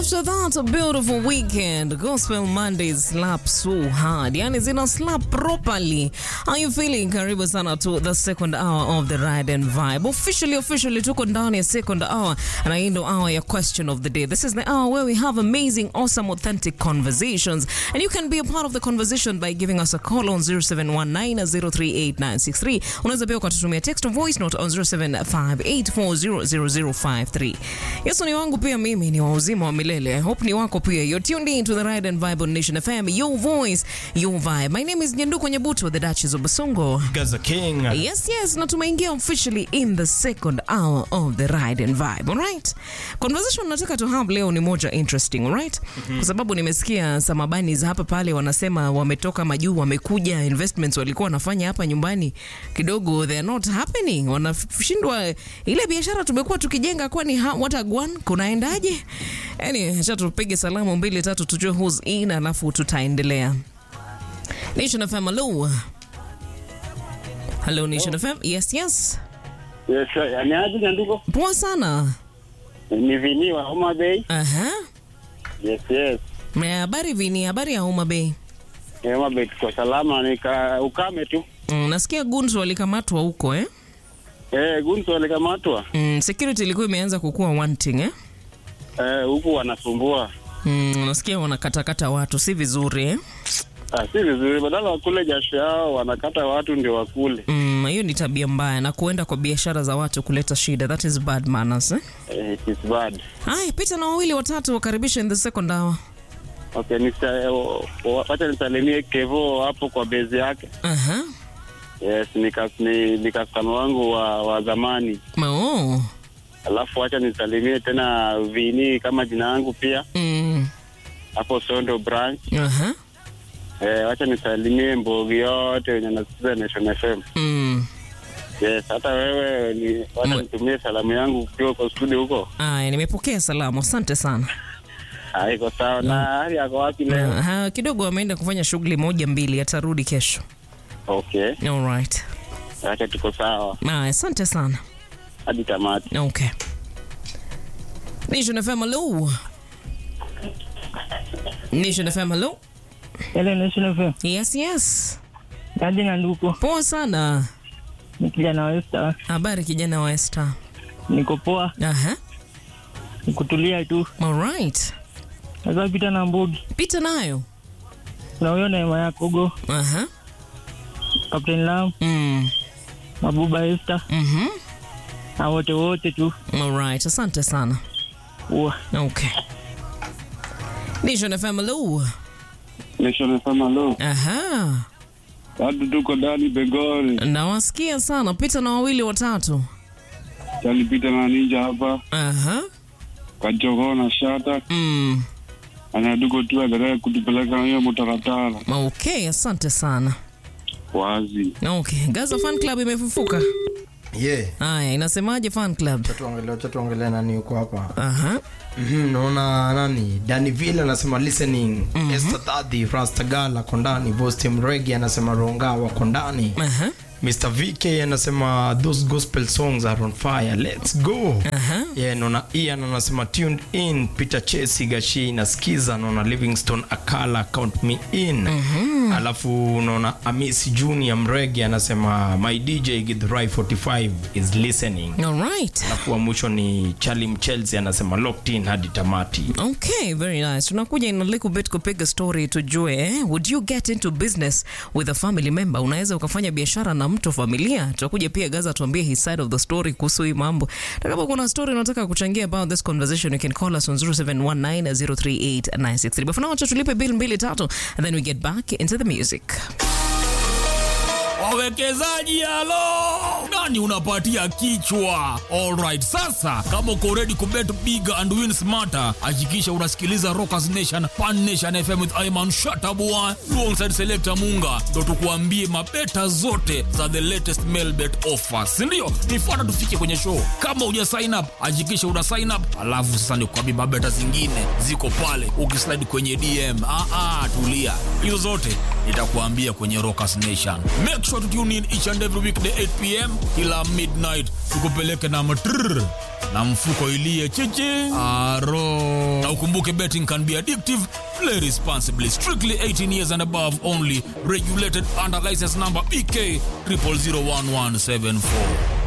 After that, a beautiful weekend. Gospel Mondays slap so hard. Yani zina slap properly. How you feeling? Karibu sana to the second hour of the ride and vibe. Officially, officially tuko ndani ya second hour. Na hii ndo hour ya question of the day. This is the hour where we have amazing, awesome, authentic conversations. And you can be a part of the conversation by giving us a call on 0719038963. Unaweza pia ukatutumia text or voice note on 0758400053. Yesu ni wangu pia mimi ni wa uzima wa milele. I hope ni wako pia. You're tuned in to the Ride and Vibe on Nation FM. Your voice, your vibe. My name is Nyanduko Nyabuto, the Duchess of Basongo. Gaza King. Yes, yes, na tumeingia officially in the second hour of the Ride and Vibe. All right? Conversation nataka to have leo ni moja interesting, all right? Kwa sababu nimesikia samabani za hapa pale wanasema wametoka majuu wamekuja investments walikuwa wanafanya hapa nyumbani kidogo they are not happening. Wanashindwa ile biashara tumekuwa tukijenga kwani ha- watagwan kunaendaje? Yani, acha tupige salamu mbili tatu tujue who's in alafu tutaendelea. Nation FM, hello. Hello Nation FM. Yes, yes. Yes, sir. Ni aje Nyanduko? Poa sana. Ni Vini wa Homa Bay. Aha. Yes, yes. Na habari vini, habari ya Homa Bay. Eh, Homa Bay tuko salama, nika ukame tu. Mm, nasikia guns walikamatwa huko eh? Eh, gunzo alikamatwa. Mm, security ilikuwa imeanza kukua wanting eh? Eh, huku wanasumbua. Mm, nasikia wanakatakata watu si vizuri eh? Ah, si vizuri, badala wakule jasho yao wanakata watu ndio wakule. Mm, hiyo ni tabia mbaya na kuenda kwa biashara za watu kuleta shida. That is bad manners eh? Eh, it is bad. Hai, pita na wawili watatu wakaribisha in the second hour. Okay, nisa, o- o- wacha nisalimie Kevo hapo kwa bezi yake. Aha. Yes, nika ni, ni customer wangu wa, wa zamani. Oh. Alafu wacha nisalimie tena Vini kama jina yangu pia Mm. hapo Sondo branch. Aha. Eh, wacha nisalimie Mbogi yote wenye nasikiza Nation FM. Mm. Yes, hata wewe ni wacha Mwe- nitumie salamu yangu ukiwa kwa studio huko. Aya, nimepokea salamu. Asante sana. Ah, iko sawa. Na hali yako wapi leo? Aha, kidogo ameenda kufanya shughuli moja mbili, atarudi kesho. Okay, All right. acha tuko sawa Aya, asante sana. hadi tamati. Okay. Nation FM, hello. Nation FM, hello. Hello, Nation FM. Yes, yes. Kaji Nyanduko, Poa sana. ni kijana wa Esther. Habari kijana wa Esther. Niko poa, Aha. nikutulia tu. All right. Sasa pita na Mbogi, Pita nayo. kuna huyo Neema Yakogo, Aha. Captain Lam, Mm. Mabuba Esther Mhm. na wote wote tu. All right. Asante sana. Ua. Okay. Nation FM, hello. Nation FM hello. Aha. Watu tuko ndani Begori. Nawasikia sana. Pita na wawili watatu. Talipita na ninja hapa Aha. Kajogoo na Shata. Mm. Anaduko tu endelee kutupeleka hiyo mtaratara Okay, asante sana. wazi. Okay, Gaza Fan Club imefufuka. Yeah. Haya, inasemaje Fan Club? Acha tuangalie, acha tuangalie nani yuko hapa. Aha. Mhm, naona nani? Daniville anasema listening. Esther Tadi, Rastagala Kondani, Vostim Regi anasema Ronga wa Kondani. Aha. Mr. VK anasema those gospel songs are on fire. Let's go. Aha. Yeah, naona Ian anasema tuned in. Peter Chesi Gashi nasikiza. Naona Livingston Akala count me in. Alafu naona Amisi Junior Mregi anasema my DJ Githurai 45 is listening. All right. Alafu wa mwisho ni Charlie Mchelsi anasema locked in hadi tamati. Okay, very nice. Tunakuja in a little bit kupiga story tujue, eh? Would you get into business with a family member? Unaweza ukafanya biashara na mtu familia? Tutakuja pia Gaza tuambie his side of the story kuhusu hii mambo. Na kama kuna story unataka kuchangia about this conversation, you can call us on 0719038963. But for now, acha tulipe bill mbili tatu and then we get back into the music. wawekezaji halo nani unapatia kichwa alright sasa kama uko ready kubet big and win smarter hakikisha unasikiliza rockers nation pan nation fm with iman shatabua alongside selector munga ndo tukuambie mabeta zote za the latest mail bet offers sindio nifuata tufike kwenye show kama uja sign up hakikisha una sign up alafu sasa nikuambie mabeta zingine ziko pale ukislide kwenye dm ah, ah, tulia hizo zote nitakuambia kwenye rockers nation make sure to tune in each and every weekday 8 pm kila midnight tukupeleke na matrrr na mfuko ilie chichi aro na na ukumbuke betting can be addictive play responsibly strictly 18 years and above only regulated under license number bk 00011774